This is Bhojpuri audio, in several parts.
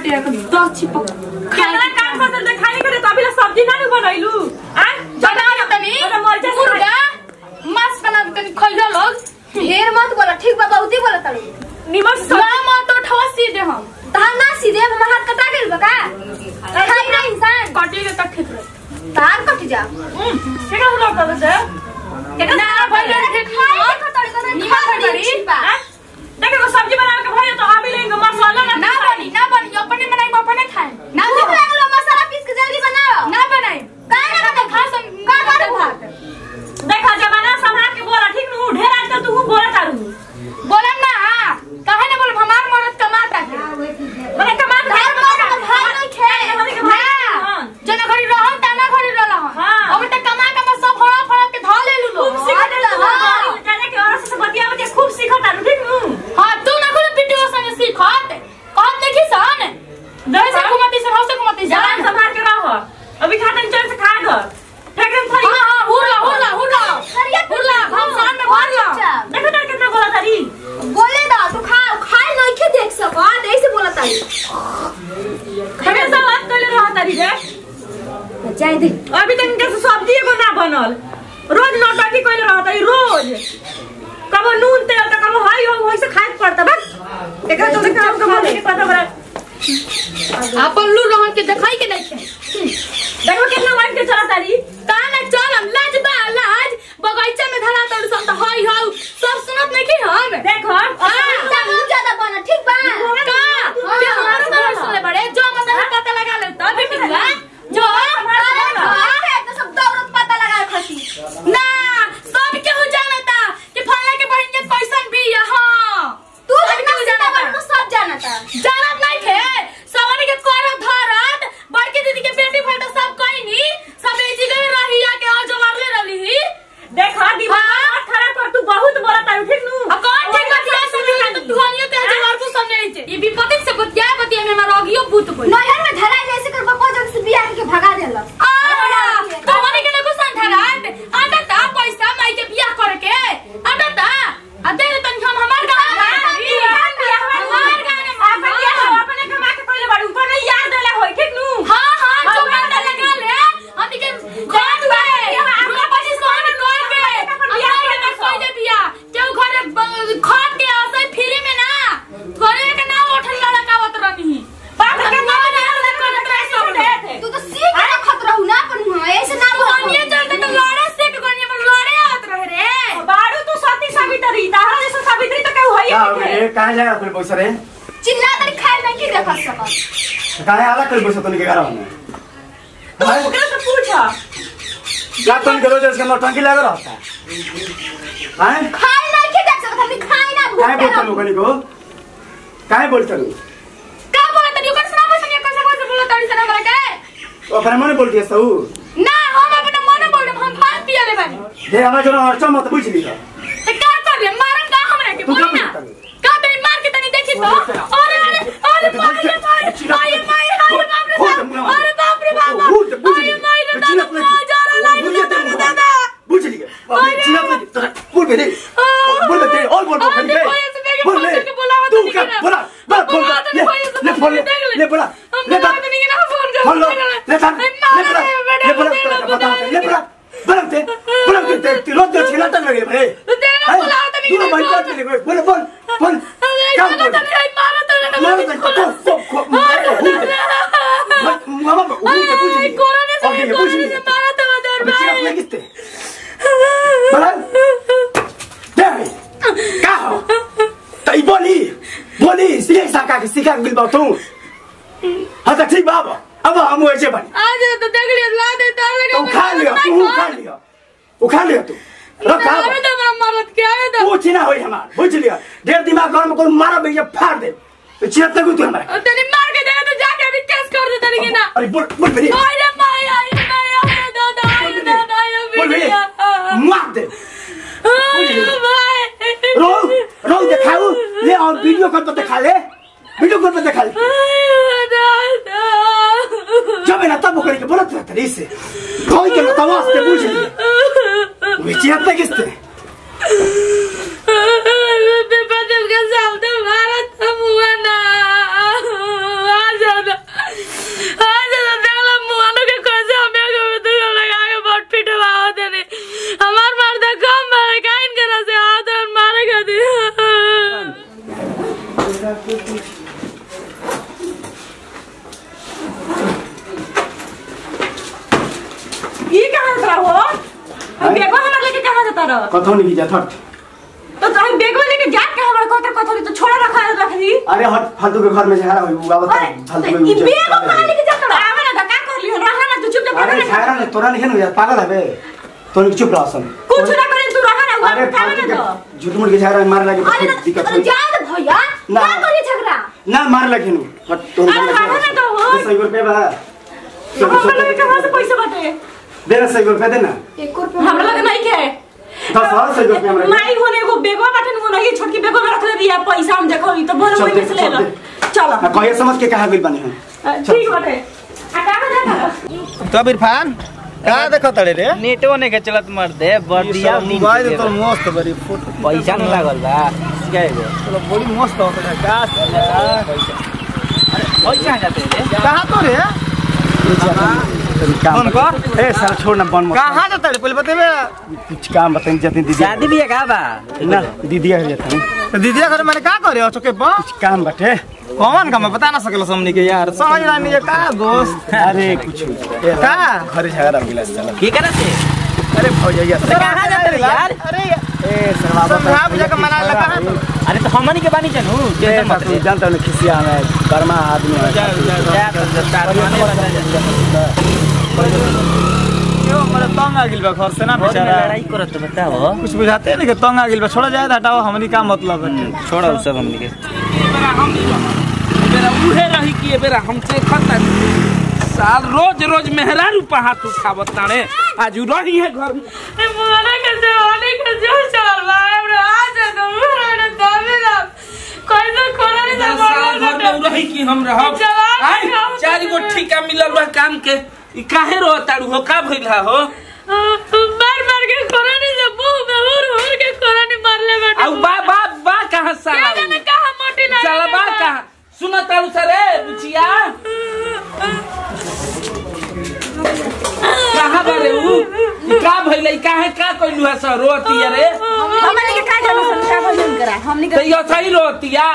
बाटे दस छिपक केतना काम करते थे खाली करे तो अभी ला सब्जी ना नु बनैलू आ बना लो तनी ओटा मरचा से मुर्गा मांस बना दे तनी खइलो लोग ढेर मत बोला ठीक बा बहुते बोला तारू निमक से ना मत तो ठवा सीधे हम तहां ना सीधे हमर हाथ कटा गेल बा का खाई ना इंसान कटी के तक खेत रहे तार कट जा केका हुलो कर से केका ना भइले रे खाई के कटड़ कर निमक खा बड़ी। ठीक बा देखे को सब्जी बना के भइले तो अभी लेंगे मसाला ना ना बनी ना बनी अपने बनाई अपने खाए ना भूख लागलो मसाला पीस के जल्दी बनाओ ना बनाई काहे ना ना खा सन का करू भात देखा जमाना संभाल के बोला ठीक नु ढेर आजकल तू बोला तारू बोला ना काहे ना बोल हमार मरद कमाता है मने कमा घर पर तो भाई नहीं खे ना जना घरी रहन तना घरी रहन हाँ। अब तक कमा कमा सब हड़ा फड़ा के धा ले लू खूब सीखत है जाने के और से बतिया बतिया खूब सीखत तारू ठीक नु हां तू ना खुद वीडियो संग सीखत कहत देखी सन जैसे घुमती सर हौसे घुमती जवान सर संभाल के रहो अभी खाता चल से खा घर फेंकम थरी हां हां हुरला हुरला हुरला हुरला हम साथ में भरला देखो तार कितना बोला तारी बोले दा तू खा खाई नहीं के देख सको ऐसे बोला तारू हमेशा बात कर रहा तारी रे जाए दे अभी तक इनके सब्जी एगो ना बनल रोज नौटंकी कोई रहा तारी रोज कब नून तेल तो कब हाई हो वही से खाए के पड़ता बस एकरा तो देखा हमको बोले के पता बड़ा अपन लू रहन के देखाई के नहीं देखो कितना वाइन के चला तारी काना चलम लाज बा लाज बगीचा में धरा तड़ सब तो हई हौ सब सुनत नहीं की हम देखो तब ज्यादा बना ठीक बा का ये हमारे बारे सुनले बड़े जो मतलब पता लगा ले तो बेटिया जो तो सब दौड़त पता लगा खसी ना सब केहू जानता कि फला के बहन के कैसन भी हां तू सब केहू कितना जानता बड़ा सब जानता जानत नहीं थे सवारी के करत धरत बड़की दीदी के बेटी भल तो सब कहीं सब ए जगह रही के और जवाब ले रही देखो दिमाग मत खराब कर तू बहुत बोला तारी ठीक नु अब कौन ठीक बतिया सुनी तो दुआनियो ते जवाब को सुनने छे ये विपत्ति से बतिया बतिया में हमारा रोगियो भूत कोई नहर में धरा जैसे कर बप्पा जग से बियाह के भगा देला आ तोहरे के नको संधरात आटा ता पैसा माई के बियाह करे के आटा ता आ दे दे तन हम हमार का हमार गाना अपने कमा के कोई बाड़ू को नहीं याद देला होई ठीक नु हां हां जो बात लगा ले हम के जान गए हमरा पास सोन कोई के हमार के कोई दे बिया केहू घरे खाट के आसे फ्री में ना थोड़े के ना उठल लड़कावत रहनी बाप के ना ना करत रहे सब थे तू तो सीख के रखत रहू ना पर हुआ ऐसे ना बोल दुनिया चलते तो लड़े से के गनिया में लड़े आत रहे रे बाड़ू तू सती सावित्री तारा जैसे सावित्री तो केहू क्या हो होई गए कहाँ जाएगा फिर पैसा रे चिल्ला तरी खाए नहीं की देखत सकत कहाँ आला कर पैसा तुमने के घर में तू ओकरा से पूछ क्या तुम करो जो इसके नौटंकी लगा रहता है हैं खाए नहीं की देख सकत हम खाए ना काहे भूख बोलता लोगों को काहे बोलता लोग का बोला तनी ओकर सुना पैसा के कैसे कैसे बोला तड़ी से हमरा के वो फिर मैंने बोल दिया सऊ ना हम अपने मन बोल रहे हम पान पिया ले बानी दे हमें जो अर्चो मत पूछ लिया तो क्या कर रे मारन का हमरा के तू बोली क्या ना बोलता है? का तनी मार के तनी देखी तो अरे अरे अरे मार रे मार अरे मार अरे बाप रे बाप अरे बाप रे बाप अरे मार रे दादा कहाँ जा रहा लाइन में दादा दादा बुझ लिया अबे चिल्ला पे तेरा बोल बे दे बोल बे दे और बोल बोल अरे बे कोई ऐसे देखे बोल फोन बे करके बुलावा तू तो क्या नहीं बोला बोला बोल बुलावा तो ले नहीं कोई ऐसे ले फोन ले देख ले। ले बोला हम ले बुलावा बात तो नहीं ना फोन कर फोन लो ले था ले बोला ले बोला बता ले बोला बोला ते बोला ते ते रोज जो चिल्लाता लगे बे तेरा बुलावा तो नहीं तू भाई बात ले बोल बोल बोल क्या अरे बोल तनी मारा तो ना मारो तो को को को मारो हूं मामा हूं ते पूछ लिया कोरोना से ओके पूछ कोरोना से लिया मारा तो दर अबे चिल्ला भाई पे किसते बोला दे का हो तई बोली बोली सीख सका के सिखा मिल बात तू हाँ तो ठीक बाबा अब हम ऐसे बन आज तो देख लिया ला दे तार लगा तू खा लिया तू खा लिया उखा लिया तू रखा अरे तो मेरा मरद क्या है तो पूछ ना होई हमार बुझ लिया डेढ़ दिमाग घर में कोई मारा भैया फाड़ दे तो चिरत तक तू हमारा तेरी मार के देगा तो जाके अभी केस कर दे तेरी ना अरे बोल बोल मेरी अरे माय अरे माय अरे दादा अरे दादा अरे बोल मेरी बिटिया मार दे अरे भाई रो रो दिखाओ ले और वीडियो कॉल पर दिखा ले वीडियो कॉल पर दिखा ले अरे दादा जब मैं तब करे के बोलत रहता रे से कोई के तमाश के बुझ लिया विचिरत तक किसते बदल का सामने मारा था मुआ ना आ जा ई कहाँ जाता हो हम बेगवा हमरा लेके कहाँ जाता रह कथो नहीं जा हट तो हम बेगवा लेके जा कहाँ हमरा कहते कथो तो छोड़ा रखा रख दी अरे हट फालतू के घर में झगड़ा हुई वो आवत अरे फालतू तो के ई बेगवा कहाँ लेके जाता रह आवे ना धक्का कर लियो रहा ना तू चुपचाप अरे खड़ा झगड़ा नहीं तोरा नहीं हो पागल है बे तो चुप रह सन कुछ ना करे तू रहा ना अरे वो खावे फालतू ना तो के झूठ मूठ के झगड़ा में मार लगे अरे तो दिक्कत अरे हुई जा दे भैया ना। क्या करिए झगड़ा ना मार लगे नु हट तो अरे भागो ना तो हो। सही रुपए बा हमरा लगे कहाँ से पैसा बाटे दे ना सही रुपए दे ना एक रुपया हमरा लगे नहीं के दस हजार सही रुपए हमरा माई होने एगो बेगवा बाटे वो नहीं छोटकी बेगवा में रख ले दिया पैसा हम देखो ई तो बोल चल वही दे, में से ले चल लो दे। चलो ना कहिए समझ के कहा गइल बानी हम ठीक बाटे आ कहाँ जाता तब इरफान का देखो तड़े रे नेटो ने के चलत मर दे बदिया नींद मोबाइल के तो मस्त बड़ी फोटो पैसा नहीं लागल बा क्या है चलो बड़ी मस्त हो तो का पैसा जाते रे कहां तो रे काम फोन कर ए सर छोड़ ना बन मत कहां जाता रे पहले बतेबे कुछ काम बताई जति दीदी शादी भी है का बा ना दीदी आ जाता तो दीदी घर मैंने का करे हो चुके बा कुछ काम बाटे कौन काम है बता ना सकल समनी के यार समझ ना नहीं का दोस्त अरे कुछ ए, का घर झगड़ा हो गेला चल की करे से अरे भौजैया तो कहां जाते रे यार अरे ए सर बाबा समझा बुझा के मना लगा अरे तो हमनी के बानी जानू टेंशन मत ले जानता हूँ खिसिया में कर्मा आदमी है जा तो तार माने लगा यो मेरे तंग आ गेल बा घर से ना बहुत में बेचारा लड़ाई करत बताओ कुछ बुझाते नहीं कि तंग आ गेल बा छोड़ा जाए हटाओ हमनी का मतलब है छोड़ा उ सब हमनी के बेरा उहे रही कि ए बेरा हमसे खता साल रोज रोज मेहरारू पहाड़ उठावत ताणे आज उ रही है घर में मोना के जवानी के जो चल बा हमरा आज तो मोरा ने दामिला कोई तो कोना नहीं तो साल घर में उ रही कि हम रहब जवान आई काम चार गो ठिका मिलल बा काम के ई काहे रो ताड़ू हो का भइल हा हो बार बार के कोना नहीं तो मुंह में हुर हुर के कोना नहीं मार ले बेटा औ बा बा बा कहां साला क्या जाने कहा मोटी लगा साला बा कहां सुन ताड़ू सरे बुचिया कहां बारे उ ई का भइल ई काहे का कइलू है सर रोतिया रे हमने के का जानो संख्या भजन करा हमने तो यो सही रोतिया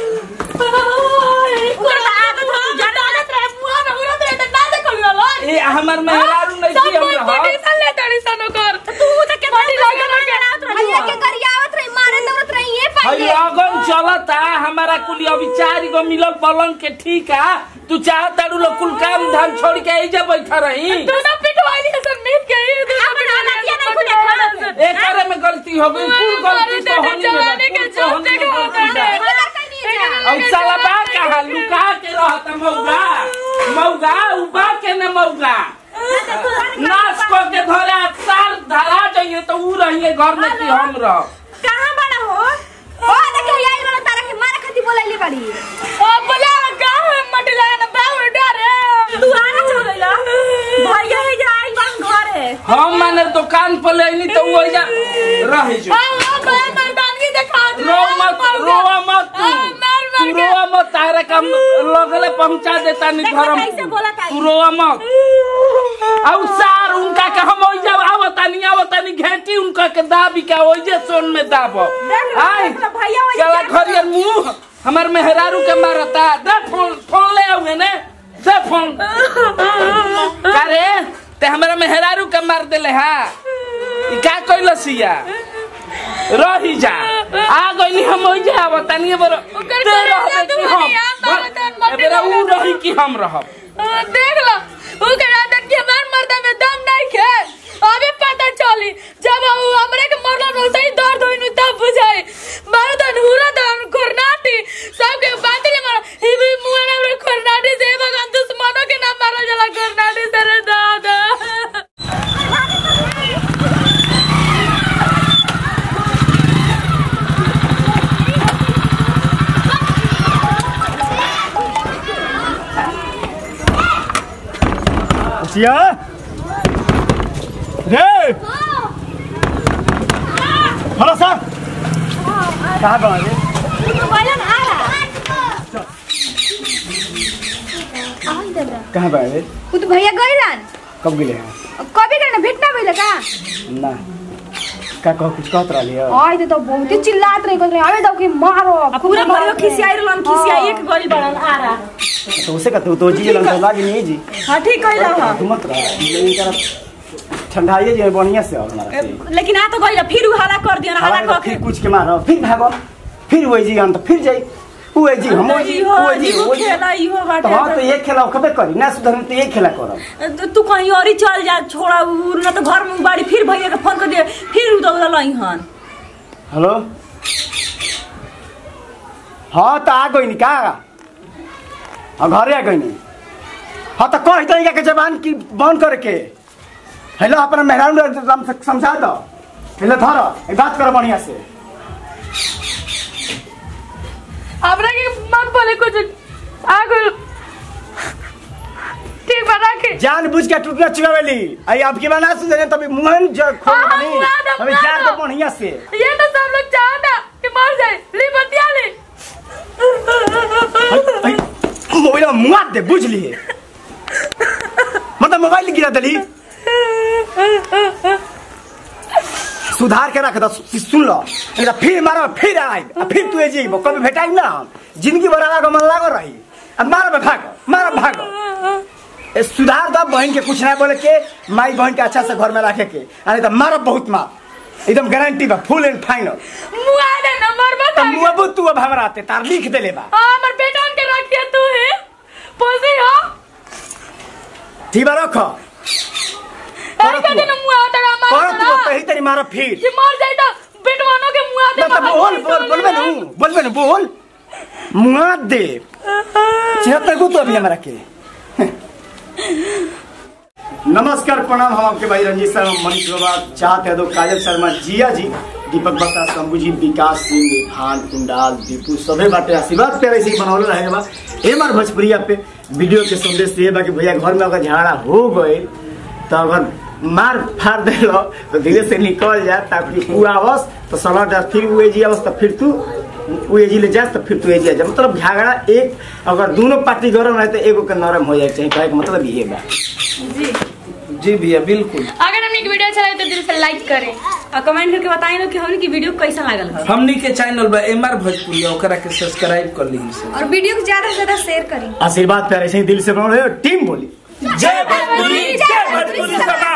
पूरा आदत हो जाना आदत रहे मुंह में हुर रहे तो ना देखो लो ए हमर मेहरारू नहीं सब कि हम कोई रहब पोजीशन ले तड़ी सनो कर तू तो के मोटी लगे लगे भैया के गरियावत रही मारे दौड़त रही ये हई पाइए अगन चलता हमारा कुल अभी चार गो मिलल पलंग के ठीक है तू चाह तारू लोग कुल काम धाम छोड़ के आई जा बैठा रही तू ना पिटवाई है सब मीट के ये तू अपन हालतिया नहीं खुद देखा एक करे में गलती हो गई कुल गलती तो होनी में जवानी के जोते के होता है और साला बा कहा लुका के रहता मौगा मौगा उबा के न मौगा नाच को के धरे साल धरा जाइए तो ऊ रहिए घर में कि हम रह कहां बड़ा हो ओ देखिए यही वाला तारा के मारे खाती बोलैली बड़ी ओ बोला गांव में मट लगा ना बाबू डरे तू आना चल गइला भैया ही जाई बन घरे हम माने दुकान पर लेनी तो वो जा रह जो हां हां मैं मर्दानगी दिखा दे रो मत रो मत तू तू रो मत तारे कम लगले पहुंचा देता नहीं देखो धर्म कैसे बोला ताई। तू रो मत और सार उनका के हम ओइ जब आवता नहीं आवता नहीं घेटी उनका के दाबी का ओइ जे सोन में दाबो देख लो, आई देख लो, भैया वही चला क्या घरिया मुंह हमार मेहरारू के मारता दे फोन फोन ले आवे ने से फोन करे ते हमारा मेहरारू के मार देले हा ई का कइलसिया रही जा आ गइली हम ओइ जा आवता नहीं बरो ओकर ते करे रहबे तू कि हम नहीं, हम बाबा तन मत एबेरा ऊ रही कि हम रहब देख लो वो के आदत के मार मर्दा में दम नहीं खे अबे पता चली जब वो हमरे के मरला न सही दर्द होई नु तब बुझाई मर्दन हुरा दन कोरनाटी सब के बात ले मार ही भी मुंह ना रे कोरनाटी से भगवान दुश्मनों के नाम मारा जला कोरनाटी से रे दादा सिया रे हेलो सर कहाँ बना रे तो बोलन आ आई दादा कहाँ बना रे उ तो भैया गइलन कब गेले हैं कभी करना भेट ना भइल का ना का कह कुछ कहत रहली है आई तो बहुत ही चिल्लात रही कहत अबे दो के मारो अब पूरा भरियो खिसियाई रहलन खिसियाई एक गरी बड़न आ रहा तो उसे का तू तो जी लन तो लागी नहीं जी हां ठीक कइला हां तू मत रह लेकिन तरफ ठंडाइए जे बढ़िया से और हमारा से लेकिन आ तो गइला फिर उ हला कर दिया हला हवा कर फिर कुछ के मारो फिर भागो फिर वही जी हम तो फिर जाई वो जी हम वो जी इहो वो जी इहो वो जी खेला इहो तो हाँ तो बाटे ये खेला कबे करी ना सुधर तो ये खेला करब तो तू कहीं और ही चल जा छोड़ा उ ना तो घर में बाड़ी फिर भैया के फोन कर दे फिर उ दौड़ लई हन हेलो हाँ तो आ गई का हाँ घरे आ गई हाँ तो कह दे के जबान की बंद करके हेलो अपना मेहरान एकदम से समझा दो हेलो धर एक बात करो बढ़िया से हमरा के मत बोले कुछ आगो ठीक बना के जान बुझ के टूटना चुकावेली आई आपकी बना सुन तभी मुहन जो खोल हाँ, बनी मुआ दो, अभी मुआ जान दो। दो बढ़िया से ये तो सब लोग चाहता कि मर जाए ली बतिया ले मोबाइल में मुआ दे बुझ लिए मतलब मोबाइल गिरा दली सुधार के रख दो सुन लो नहीं तो फिर मारो फिर आई फिर तू जी कभी भेटाई ना हम जिंदगी भर आगा मन लागो रही अब मारो बे भागो मारो भागो ए, सुधार दो बहन के कुछ ना बोले के माई बहन के अच्छा से घर में रखे के अरे तो मारो बहुत मार एकदम गारंटी बा फुल एंड फाइनल मुआ दे नंबर तो बता मुआबू तू अब हमरा आते तार लिख देले बा हाँ हमर बेटा के रख दिया तू है पोसी हो ठीक बा रखो ऐ के दिन मुआ तेरा करो मार तू पही तरी मारो फिर जे मर जाए तो बेटवानों के मुआ दे ना तो बोल बोल बोलबे नु बोलबे नु बोल मुआ दे छिहत्तर को तो अभी हमरा के नमस्कार प्रणाम हम आपके भाई रंजीत शर्मा मनीष बाबा चाहते हैं तो काजल शर्मा जिया जी दीपक बत्ता शंभू जी विकास सिंह भान कुंडाल दीपू सभे बाटे आशीर्वाद पे ऐसे ही बनौले रहे बा एक बार भोजपुरिया पे वीडियो के संदेश ये बा कि भैया घर में अगर झगड़ा हो गए तो अगर मार फाड़ दे लो तो धीरे से निकल जा ताकि तू आवस तो सलाह जा फिर वो जी आवस तो फिर तू वो एजी ले जास तो फिर तू एजी आ जा मतलब झगड़ा एक अगर दोनों पार्टी गरम रहे तो एगो के नरम हो जाए चाहिए कहे के मतलब ये बा जी भैया बिल्कुल अगर हमने की वीडियो अच्छा लगे तो दिल से लाइक करें और कमेंट करके बताई लो कि हमनी की वीडियो कैसा लागल है हमनी के चैनल बा एम आर भोजपुरी ओकरा के सब्सक्राइब कर ली और वीडियो को ज्यादा से ज्यादा शेयर करें आशीर्वाद प्यारे से ही दिल से बनाओ टीम बोली जय भोजपुरी जय भोजपुरी